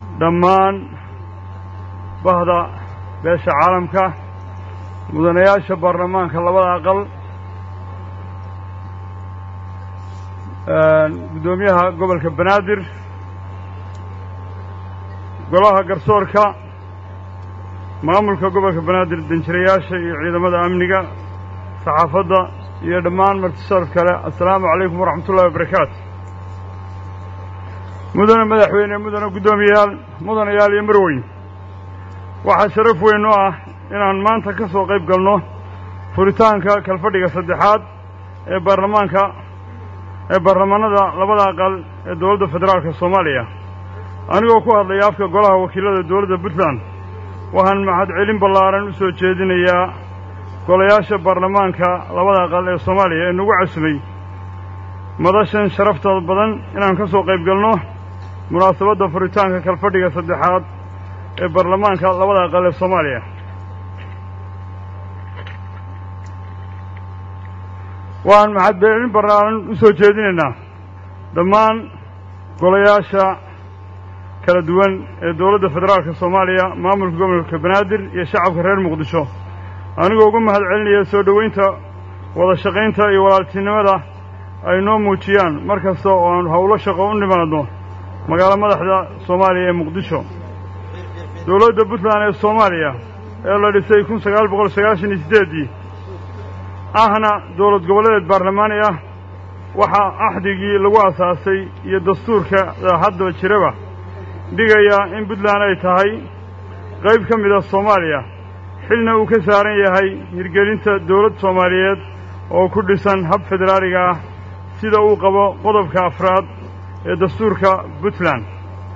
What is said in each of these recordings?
dhammaan bahda beesha caalamka mudanayaasha baarlamaanka labada aqal guddoomiyaha gobolka banaadir golaha garsoorka maamulka gobolka banaadir danjirayaasha iyo ciidamada amniga saxaafadda iyo dhammaan martisharaf kale assalaamu calaykum waraxmat ullahi wabarakaatu mudane madaxweyne mudane guddoomiyayaal mudanayaal iyo marweyn waxaa sharaf weyn oo ah inaan maanta ka soo qayb galno furitaanka kalfadhiga saddexaad ee baarlamaanka ee baarlamaanada labada aqal ee dowladda federaalka soomaaliya anigoo ku hadlaya afka golaha wakiilada dowladda puntland waxaan mahadcelin ballaaran u soo jeedinayaa golayaasha baarlamaanka labada aqal ee soomaaliya ee nagu casumay madashan sharafta badan inaan ka soo qayb galno munaasabadda furitaanka kalfadhiga saddexaad ee baarlamaanka labada aqal ee soomaaliya waxaan mahadcelin ballaaran u soo jeedinaynaa dhammaan golayaasha kala duwan ee dowladda federaalka soomaaliya maamulka gobolka banaadir iyo shacabka reer muqdisho anigoo uga mahad celinaya soo dhoweynta wada shaqaynta iyo walaaltinimada ay noo muujiyaan mar kasta oo aan howlo shaqo u nimaadno magaalo madaxda soomaaliya ee muqdisho dowladda puntland ee soomaaliya ee la dhisay kun sagaal boqol sagaashan iyo siddeeddii ahna dowlad goboleed baarlamaani ah waxaa axdigii lagu asaasay iyo dastuurka haddaba jiraba dhigaya in puntland ay tahay qayb ka mida soomaaliya xilna uu ka saaran yahay hirgelinta dowlad soomaaliyeed oo ku dhisan hab federaaliga ah sida uu qabo qodobka afraad ee dastuurka puntland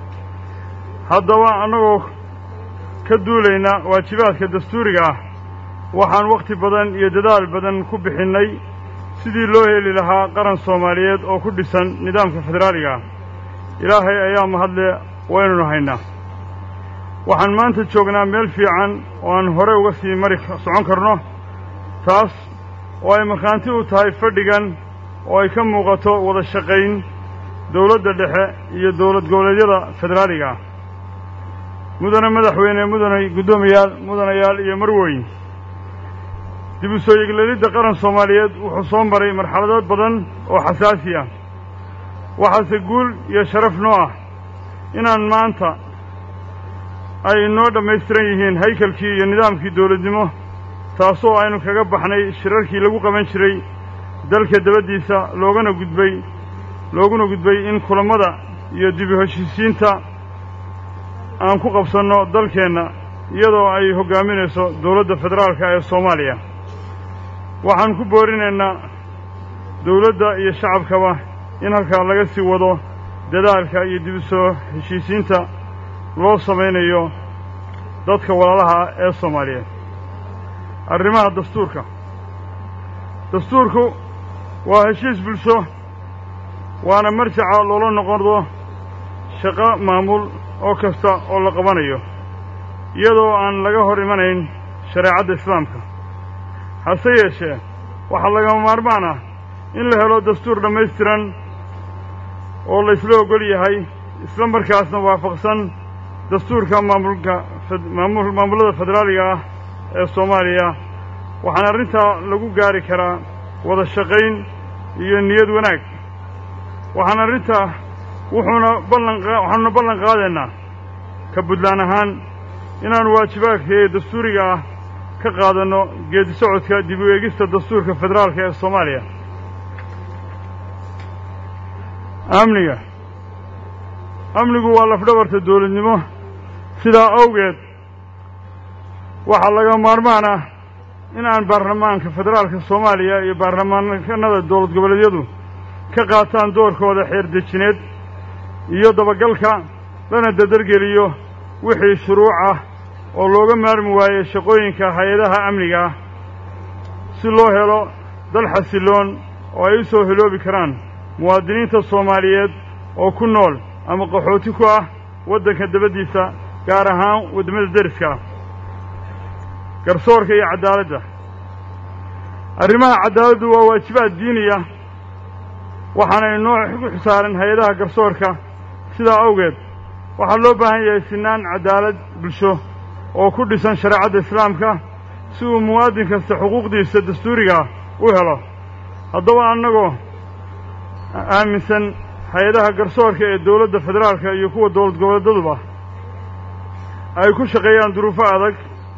haddaba annagoo ka duulayna waajibaadka dastuuriga ah waxaan wakhti badan iyo dadaal badan ku bixinnay sidii loo heli lahaa qaran soomaaliyeed oo ku dhisan nidaamka federaaliga ah ilaahay ayaa mahadle waynunu haynaa waxaan maanta joognaa meel fiican oo aan hore uga sii mari socon karno taas oo ay markhaanti u tahay fadhigan oo ay ka muuqato wada shaqayn dowladda dhexe iyo dowlad goboleedyada federaaliga ah mudane madaxweyne mudane guddoomiyaal mudanayaal iyo marweyn dib u soo yeglelidda qaran soomaaliyeed wuxuu soo maray marxalado badan oo xasaasi ah waxaase guul iyo sharaf noo ah inaan maanta ay noo dhammaystiran yihiin haykalkii iyo nidaamkii dowladnimo taasoo aynu kaga baxnay shirarkii lagu qaban jiray dalka dabaddiisa loogana gudbay looguna gudbay in kulammada iyo dib u heshiisiinta aan ku qabsanno dalkeenna iyadoo ay hoggaaminayso dowladda federaalka ee soomaaliya waxaan ku boorinaynaa dowladda iyo shacabkaba in halkaa laga sii wado dadaalka iyo dib u soo heshiisiinta loo samaynayo dadka walaalaha ee soomaaliyeed arrimaha dastuurka dastuurku waa heshiis bulsho waana marjaca loola noqodo shaqo maamul oo kasta oo la qabanayo iyadoo aan laga hor imanayn shareecadda islaamka hase yeeshee waxaa lagama maarmaan ah in la helo dastuur dhammaystiran oo la isla ogol yahay isla markaasna waafaqsan dastuurka maamulka maamullada federaaliga ah ee soomaaliya waxaana arrintaa lagu gaari karaa wada shaqayn iyo niyad wanaag waxaan arrintaa wuxuuna ballan waxaanuna ballan qaadaynaa ka puntland ahaan inaannu waajibaadka ee dastuuriga ah ka qaadanno geedi socodka dib u eegista dastuurka federaalka ee soomaaliya amniga amnigu waa lafdhabarta dowladnimo sidaa awgeed waxaa laga maarmaan ah in aan baarlamaanka federaalka soomaaliya iyo baarlamaankanada dowlad goboleedyadu ka qaataan doorkooda xeerdejineed iyo dabagalka lana dadargeliyo wixii shuruuc ah oo looga maarmi waayey shaqooyinka hay-adaha amniga ah si loo helo dal xasilloon oo ay u soo hiloobi karaan muwaadiniinta soomaaliyeed oo ku nool ama qaxooti ku ah waddanka dabaddiisa gaar ahaan waddamada deriska ah garsoorka iyo caddaaladda arrimaha caddaaladdu waa waajibaad diiniya waxaana inoo xusaaran hay-adaha garsoorka sidaa awgeed waxaa loo baahan yahay sinaan cadaalad bulsho oo ku dhisan shareecadda islaamka si uu muwaadin kasta xuquuqdiisa dastuurigaa u helo haddaba annagoo aaminsan hay-adaha garsoorka ee dowladda federaalka iyo kuwa dowlad goboleedaduba ay ku shaqeeyaan duruufo adag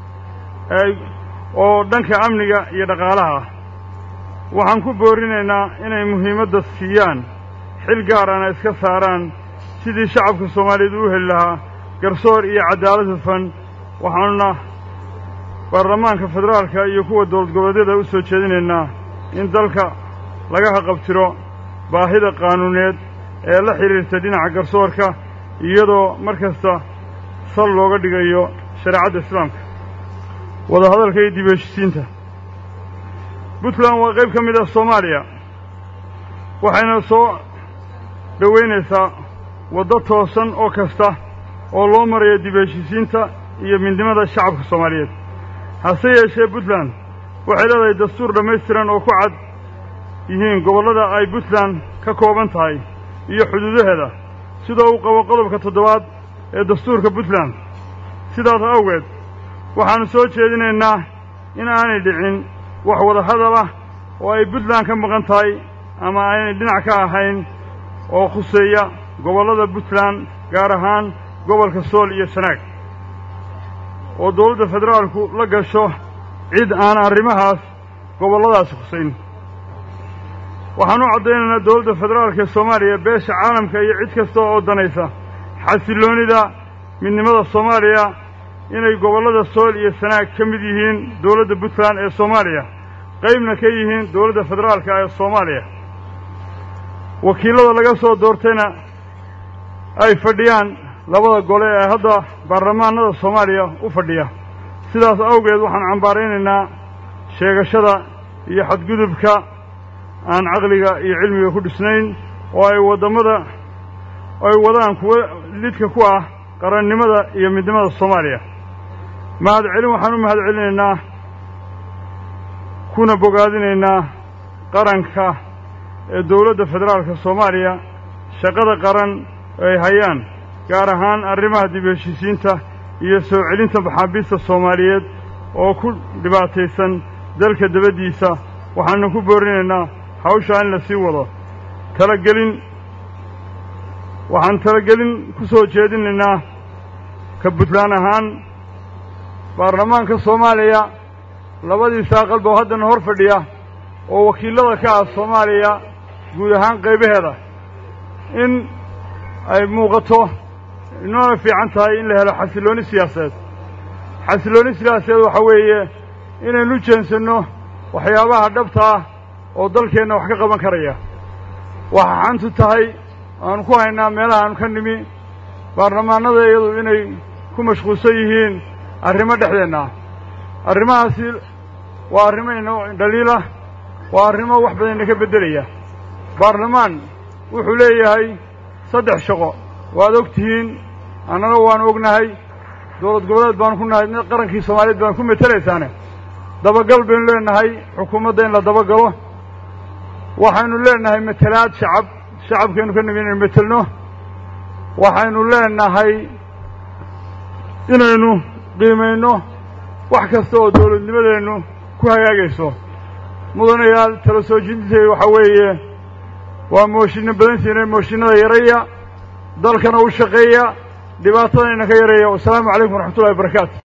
oo dhanka amniga iyo dhaqaalaha ah waxaan ku boorinaynaa inay muhiimadda siiyaan xil gaarana iska saaraan sidii shacabka soomaaliyeed u heli lahaa garsoor iyo cadaalad hufan waxaanuna baarlamaanka federaalka iyo kuwa dowlad goboleedyada u soo jeedinaynaa in dalka laga haqabtiro baahida qaanuuneed ee la xidhiirta dhinaca garsoorka iyadoo mar kasta sal looga dhigayo shareecadda islaamka wadahadalka iyo dib heshisiinta puntland waa qayb ka mid ah soomaaliya waxayna soo dhowaynaysaa waddo toosan oo kasta oo loo marayo dib heshisiinta iyo midnimada shacabka soomaaliyeed hase yeeshee puntland waxay leedahay dastuur dhammaystiran oo ku cad yihiin gobollada ay puntland ka kooban tahay iyo xuduudaheeda sidoo uu qabo qodobka toddobaad ee dastuurka puntland sidaas awgeed waxaannu soo jeedinaynaa in aanay dhicin wax wada hadal ah oo ay puntland ka maqan tahay ama aynay dhinac ka ahayn oo khuseeya gobollada puntland gaar ahaan gobolka sool iyo sanaag oo dowladda federaalku la gasho cid aan arrimahaas gobolladaasi khusayn waxaan u caddaynaynaa dowladda federaalka ee soomaaliya beesha caalamka iyo cid kasta oo danaysa xasilloonida midnimada soomaaliya inay gobollada sool iyo sanaag ka mid yihiin dowladda puntland ee soomaaliya qaybna ka yihiin dowladda federaalka ee soomaaliya wakiillada laga soo doortayna ay fadhiyaan labada gole ee hadda baarlamaanada soomaaliya u fadhiya sidaas awgeed waxaan cambaaraynaynaa sheegashada iyo xadgudubka aan caqliga iyo cilmiga ku dhisnayn oo ay waddamada ay wadaan kuwa lidka ku ah qarannimada iyo midnimada soomaaliya mahad celin waxaan u mahad celinaynaa kuna bogaadinaynaa qaranka ee dowladda federaalka soomaaliya shaqada qaran ay hayaan gaar ahaan arrimaha dib heshisiinta iyo soo celinta maxaabiista soomaaliyeed oo ku dhibaataysan dalka dabaddiisa waxaanu ku boorinaynaa hawshaa in la sii wado talagelin waxaan talagelin ku soo jeedinaynaa ka puntland ahaan baarlamaanka soomaaliya labadiisa aqalba oo haddana hor fadhiya oo wakiillada ka ah soomaaliya guud ahaan qaybaheeda in ay muuqato inoona fiican tahay in la helo xasillooni siyaasadeed xasillooni siyaasadeed waxaa weeye inaynu jeensanno waxyaabaha dhabta ah oo dalkeenna wax ka qaban karaya waxa xantu tahay aanu ku haynaa meelaha aanu ka nimi baarlamaanada iyadu inay ku mashquulsan yihiin arrimo dhexdeenna ah arrimahaasi waa arrimo ina dhaliilah waa arrimo wax badan ina ka beddelaya baarlamaan wuxuu leeyahay saddex shaqo waad og tihiin annana waanu ognahay dowlad goboleed baanu ku nahay qarankii soomaaliyeed baanu ku metelaysaane dabagal baynu leenahay xukuumadda in la dabagalo waxaynu leenahay metelaad shacab shacabkaynu ka nimi inaynu metelno waxaynu leenahay inaynu qiimayno wax kasta oo dowladnimadeennu ku hagaagayso mudanayaal tala soo jeedintay waxaa weeye waa mooshinno badantiina mooshinnada yaraya dalkana u shaqeeya dhibaatadayna ka yareeya wasalaamu calaykum waraxmatullahi wabarakaatu